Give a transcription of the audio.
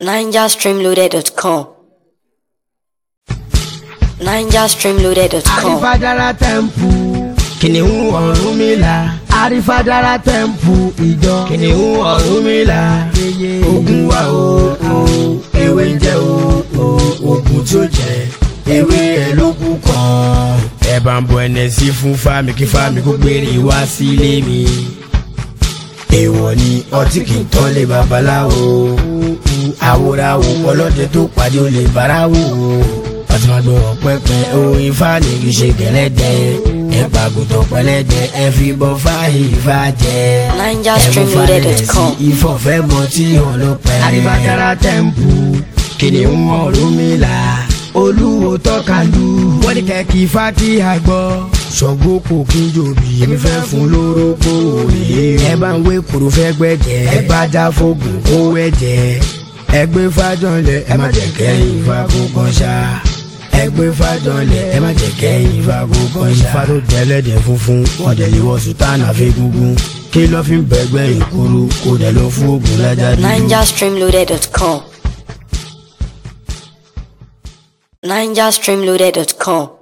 NigerStreamloaded.com. NigerStreamloaded.com. àrífàdára tẹ̀m̀pù kìnìún Ọ̀rúnmìlà àrífàdára tẹ̀m̀pù ìjọ kìnìún Ọ̀rúnmìlà ogun wa o o ewé ń jẹ o o ogun tí ó jẹ ewé ẹ ló kú kàn. ẹ bá ń bọ ẹnẹ sí fún fámi kí fámi kó gbére wá sílé mi èèwọ̀ ni ọtí kì í tọ́lé babaláwo àwòrán ọlọ́dẹ tó pàdé olè bára wò ọtí máa gbọ́ pẹ́pẹ́ ohun ifá ní kì í ṣe gẹ̀lẹ́dẹ́ ẹ pàgùtọ̀ pẹ́lẹ́dẹ́ ẹ fi bọ́ fáyì ifá jẹ NigerStreamloaded.com. ìfọ̀fẹ́ mọ tí hàn ló pẹ́. àdìbàdára tẹ̀m̀pù kìnìún Ọ̀rúnmìlà olúwo tọ́kàlù wọ́n ní kẹ́kì ifá kí a gbọ́ ṣọ̀gbọ́n kò kí n jòbí èmi fẹ́ fún lórógbó òye ẹ bá ń wé kúrò fẹ́ gbẹ́jẹ́ ẹ bá já fóògùn kó wẹ́jẹ́ ẹ gbé fájọlẹ̀ ẹ má jẹ́ kẹ́yìn ifá kó kàn ṣá ẹ gbé fájọlẹ̀ ẹ má jẹ́ kẹ́yìn ifá kó kàn ṣá. ifá tó tẹ́lẹ̀dẹ̀ funfun wọ́n dẹ̀ lè wọ sùtánà fẹ́gungun kí ló fi ń bẹ̀gbẹ́ ìkúrú kó dẹ̀ lọ fún oògùn lájà dúdú. NigerStreamloaded.com. NigerStreamloaded.com.